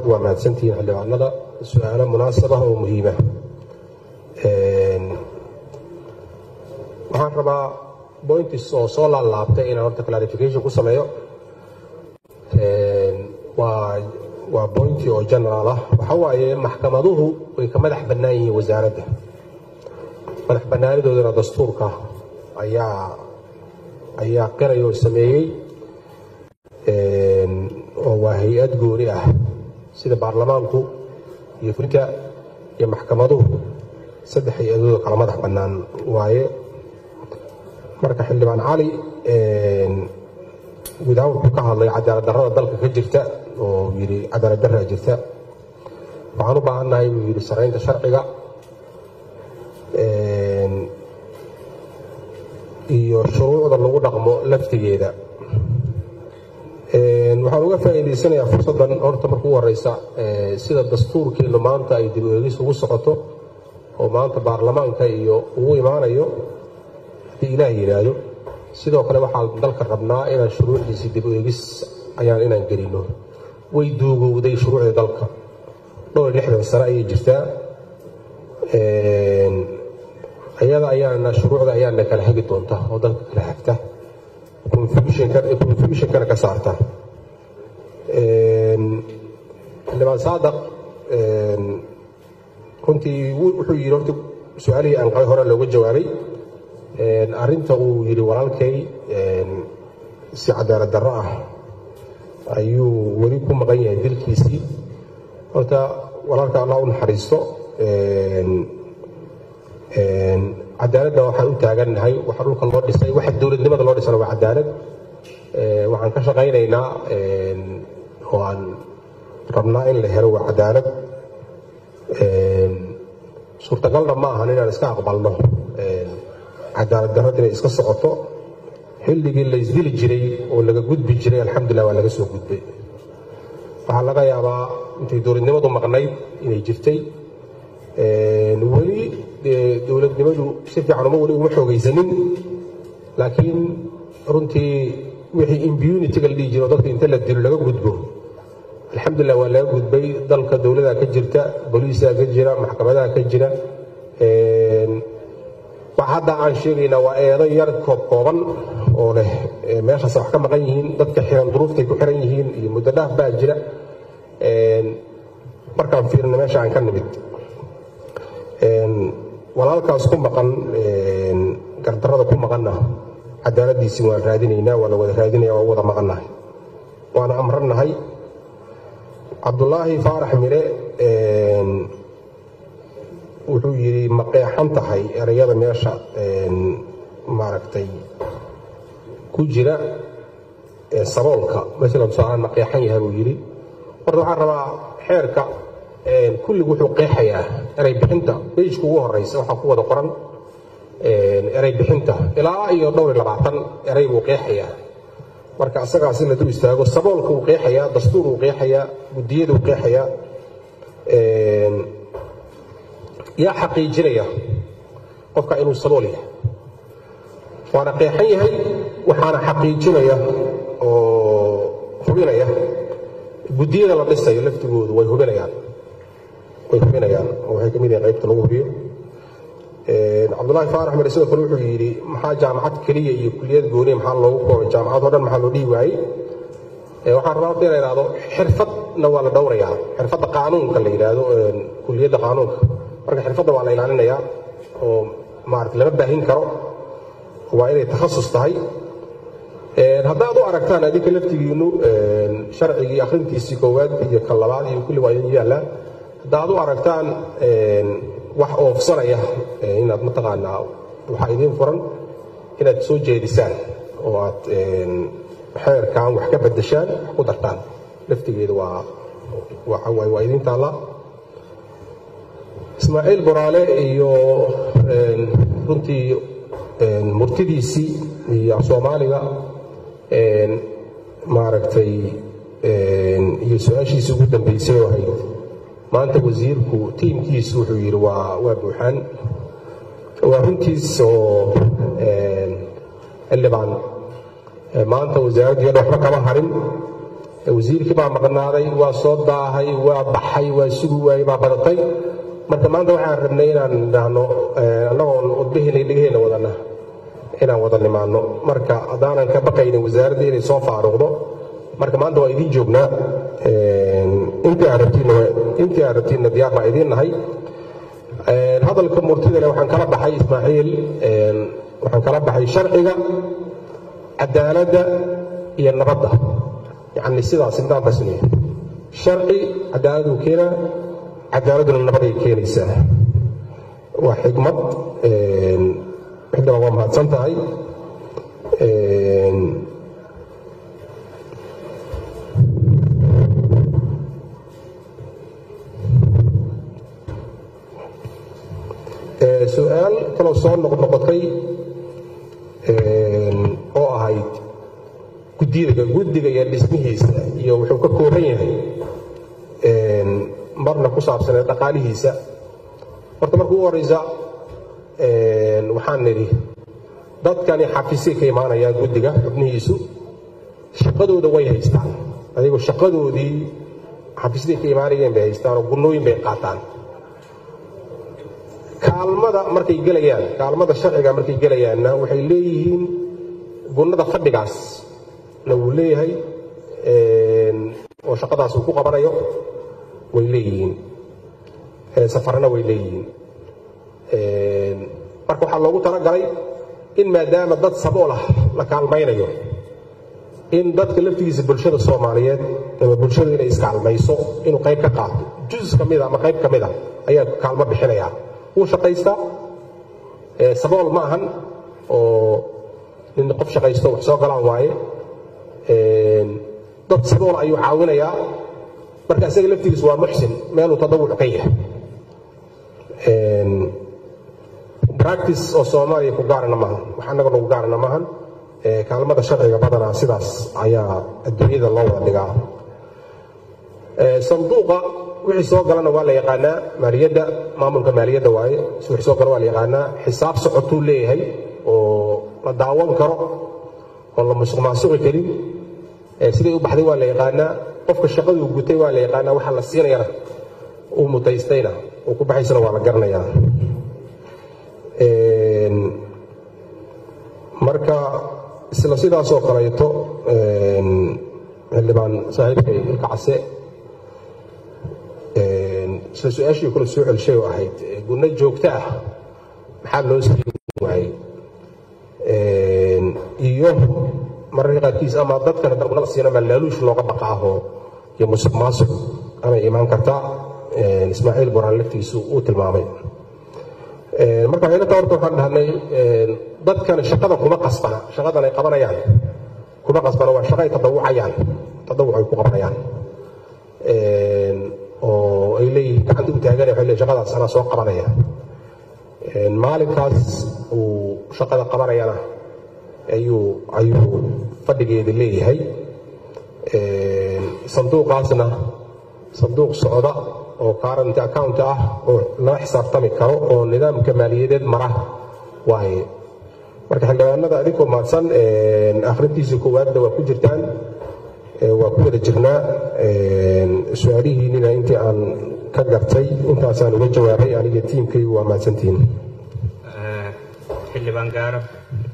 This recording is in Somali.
waa mahadsantihiin xildhibaanada su-aalo munaasab ah oo muhiima waxaan rabaa bointis oo soo laalaabtay inaan horta clarification ku sameeyo waa bointi oo general ah waxa waaye maxkamaduhu way ka madax bannaan yihiin wasaaradda madax bannaanidoodana dastuurka ayaa ayaa qiraya oo sameeyey oo waa hay-ad gooni ah sida baarlamaanku iyo fulinta iyo maxkamaduhu saddex hay-adooda kala madax bannaan waaye marka xildhibaan cali gudahaan wuxuu ka hadlay cadaalad darrada dalka ka jirta oo yidhi cadaalad darraa jirta waxaan u baahannahay buu yidhi saraynta sharciga iyo shuruucda lagu dhaqmo laftigeeda waxaan uga faa'iidaysanayaa fursaddan horta marka u horeysa sida dastuurkeennu maanta ay dib eegis ugu socoto oo maanta baarlamaanka iyo ugu imaanayo haddii ilaah yidhaahdo sidoo kale waxaan dalka rabnaa inaan shuruucdiisii dib eegis ayaan inaan gelino way duugowday shuruucda dalka dhowr iyo lixdan sano ayay jirtaa ayada ayaana shuruucda ayaana kala hagi doonta oo dalka kala hagta confusionkana ka saarta xildhibaan saadaq runtii wuxuu yidhi horta su-aalihii aan qabay hore looga jawaabay arrinta uu yidhi walaalkay si cadaalad darro ah ayuu weli ku maqan yahay dilkiisii horta walaalka allah u naxariisto cadaaladda waxaan u taagannahay waxa dhulka loo dhisay waxa dowladnimada loo dhisana waa cadaalad waxaan ka shaqaynaynaa oo aan rabnaa in la helo waa cadaalad suurtagalna ma ahan inaan iska aqbalno cadaalad darrad inay iska socoto xilligii la isdili jiray oo laga gudbi jiray alxamdulilah waa laga soo gudbay waxaa laga yaabaa intay dowladnimadu maqnayd inay jirtay weli dowladnimadu si fiican uma weli uma xoogaysanin laakiin runtii wixii impunitiga la dhihi jiro dadka inta la dilo laga gudbo alxamdulilah waa laga gudbay dalka dowladaa ka jirta boliisaa ka jira maxkamadaha ka jira wax hadda aan sheegaynaa waa eedo yar koob kooban oo leh meeshaas wax ka maqan yihiin dadka xiran duruuftay ku xiran yihiin iyo muddo dhaaf baa jira markaan fiirina meesha aan ka nimid walaalkaas ku maqan gardarrada ku maqanna cadaaladdiisii waan raadinaynaa waa la wada raadinaya waa wada maqannahay waana amrannahay cabdulaahi faarax mire wuxuu yidhi ma qeexan tahay erayada meesha maaragtay ku jira saboolka masalan tusaalahaan ma qeexan yahay buu yidhi horta waxaan rabaa xeerka kulligu wuxuu qeexayaa eray bixinta bejka ugu horeysa waxaa ku wada qoran eray bixinta ilaa iyo dhowr iyo labaatan eray buu qeexayaa marka asagaasi la dul istaago saboolka uu qeexayaa dastuur uu qeexayaa guddiyada uu qeexayaa yaa xaqiijinaya qofka inuu sabool yahay waana qeexan yahay waxaana xaqiijinaya oo hubinaya guddiyada la dhisayo laftigoodu way hubinayaan way hubinayaan oo waxay ka mid yahay qaybta lagu hubiyo cabdullaahi faarax mare sidoo kale wuxuu yidhi maxaa jaamacad keliya iyo kuliyad gooniya maxaa loogu koobay jaamacad oo dhan maxaa loo dhihi waayey waxaan rabaa horta inay idhaahdo xirfadna waa la dhowrayaa xirfadda qaanuunka la yidhaahdo kuliyadda qaanuunka marka xirfadda waa la ilaalinayaa oo maarata lama baahin karo waa inay takhasus tahay haddaad u aragtaan adinka laftigiinnu sharcigii akhrintiisii koowaad iyo kan labaad iyo kulli waa idin yaallaan haddaad u aragtaan wax oofsanaya inaad mataqaanaa waxaa idiin furan inaad soo jeedisaan oo aad xeerkan wax ka bedeshaan wax ku dartaan laftigeeda waa waxawaaye waa idiin taallaa ismaaciil boraale iyo runtii murtidiisii iyo soomaaliga maaragtay iyo su-aashiisii ugu dambeysay oo ahayd maanta wasiirku tiimkiisu wuxuu yidhi waa waa buuxaan waa runtiis oo xildhibaan maanta wasaaraddiian waxba kama harin wasiirkii baa maqnaaday waa soo daahay waa baxay waa sugi waayey baa badatay marka maanta waxaan rabnay inaan idhaahno annagoon wadbaheena dhegaheenna wadana inaan wada nimaano marka haddaanan ka baqaynin wasaaradda inay soo faaruqdo marka maanta waa idiin joognaa intii aad rabtiinna intii aad rabtiinna diyaar baa idiin nahay hadalka murtida leh waxaan kala baxay ismaaciil waxaan kala baxay sharciga cadaaladda iyo nabadda yacni sidaas nidaamkaas leeyahay sharci cadaaladuu keenaa cadaaladuna nabaday keenaysaa waa xikmad xigdaba waa mahadsan tahay su-aal kaloo soo noqnoqotay oo ahayd guddiga guddiga iyo dhismihiisa iyo wuxuu ka kooban yahay marna ku saabsanee dhaqaalihiisa horta marka u horeysa waxaan nidhi dadkani xafiisay ka imaanayaan guddiga xubnihiisu shaqadooda way haystaan adigoo shaqadoodii xafiisday ka imaanayeen bay haystaan oo gunnooyin bay qaataan kaalmada markay gelayaan kaalmada sharciga markay gelayaanna waxay leeyihiin gunnada fadhigaas na wuu leeyahay oo shaqadaas uu ku qabanayo way leeyihiin safarna way leeyihiin marka waxaa loogu talagalay in maadaama dad sabool ah la kaalmaynayo in dadka laftigiisa bulshada soomaaliyeed ama bulshadu inay iskaalmayso inuu qayb ka qaato juz ka mida ama qayb ka mida ayaa kaalmo bixinayaa wuu shaqaystaa sabool ma ahan oo nin qof shaqaysto wax soo galaan waaye dad sabool ayuu caawinayaa marka isaga laftigiis waa muxsin meeluu tadawuc ka yahay practice oo soomaaliya ku gaarana maahan wax annaga nagu gaarana maahan kaalmada sharciga badanaa sidaas ayaa adduunyada loo wada dhigaa sanduuqa wixii soo galana waa la yaqaanaa maaliyadda maamulka maaliyadda waaye wixii soo gala waa la yaqaanaa xisaab socotuu leeyahay oo la daawan karo oo la musuq maasuqi karin siday u baxday waa la yaqaanaa qofka shaqaduu gutay waa la yaqaanaa waxa la siinayana uu mutaystayna uu ku baxaysana waa la garanayaa marka isla sidaasoo kaleeto xildhibaan saaxiibkay ilka case isla su-aashii kale soo celshay oo ahayd gunno joogto ah maxaa loo siin waayey iyo mararka qaarkiis ama dadkana dargunada siina ma laaluush looga baqaaho iyo musuq maasuq amay imaan kartaa ismaaciil boraan laftiisu uu tilmaamay marka waxayna taa horta waxaan dhahnay dadkan shaqada kuma qasbana shaqadan ay qabanayaan kuma qasbana waa shaqa ay tadawucayaan tadawuc ay ku qabanayaan oo ay leeyihiin gacanta u taagan waxay leeyihin shaqadaas anaa soo qabanaya maalinkaas uu shaqada qabanayana ayuu ayuu fadhigeeda leeyahay sanduuqaasna sanduuq socda oo current account ah oo lala xisaabtami karo oo nidaamka maaliyadeed mara waaye marka xildhibaanada adinkoo mahadsan akhrintiisii koowaadna waa ku jirtaan waa ku wada jirnaa su-aalihiinina intii aan ka gartay intaasaan uga jawaabay aniga tiimkaygu waa mahadsantihiin xildhibaan gaaro